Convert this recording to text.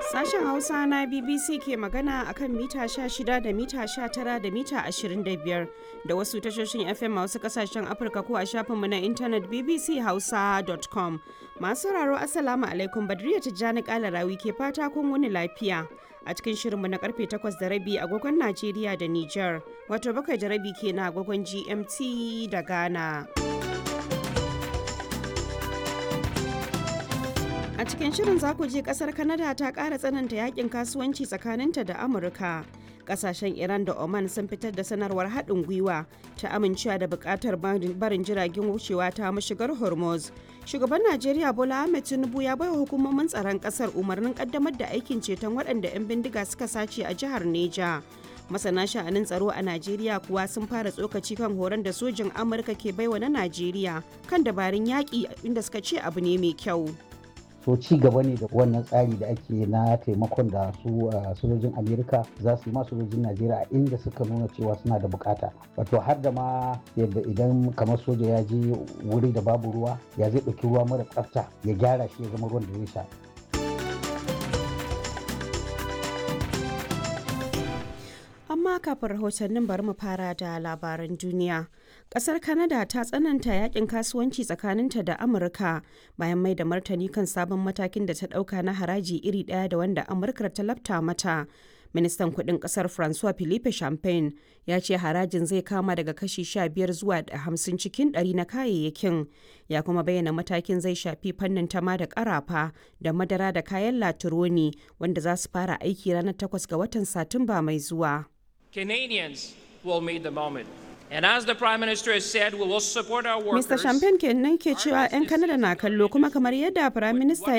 Sashen Hausa na BBC ke magana akan mita 16 da mita 19 da mita 25 da wasu tashoshin FM a wasu kasashen Afirka ko a shafinmu na intanet bbchausa.com. Masu sauraro Assalamu alaikum Badriya Tijjani Kalarawi ke fata kun wani lafiya. A cikin shirinmu na karfe 8 da rabi agogon Najeriya da Nijar, wato bakwai da rabi ke na agogon GMT da Ghana. A cikin shirin za ku je kasar Canada ta ƙara tsananta yakin kasuwanci tsakaninta da Amurka. Kasashen Iran da Oman sun fitar da sanarwar haɗin gwiwa ta amincewa da buƙatar barin jiragen wucewa ta mashigar Hormuz. Shugaban Najeriya Bola Ahmed Tinubu ya baiwa hukumomin tsaron ƙasar umarnin ƙaddamar da aikin ceton waɗanda 'yan bindiga suka sace a jihar Neja. masana sha'anin tsaro a najeriya kuwa sun fara tsokaci kan horon da sojin amurka ke baiwa na najeriya kan dabarun yaƙi inda suka ce abu ne mai kyau so ci gaba ne da wannan tsari da ake na taimakon da su sojojin amerika za su yi ma sojojin najeriya a inda suka nuna cewa suna da bukata wato har da ma yadda idan kamar soja ya je wuri da babu ruwa ya zai ɗauki ruwa mara tsafta ya gyara shi ya zama ruwan da zai sha amma kafin rahotannin bari mu fara da labaran duniya kasar canada ta tsananta yakin kasuwanci tsakaninta da amurka bayan mai da martani kan sabon matakin da ta dauka na haraji iri daya da wanda amurka ta lafta mata ministan kudin kasar francois philippe champagne ya ce harajin zai kama daga kashi 15 zuwa 50 cikin 100 na kayayyakin ya kuma bayyana matakin zai shafi fannin tama da karafa da madara da kayan latironi wanda za su fara aiki ranar 8 ga watan satumba mai zuwa Canadians will meet the moment. And as the Prime Minister has said, we will support our workers. Mr. Champagne kenan ke cewa 'yan Canada na kallo kuma kamar yadda Prime Minister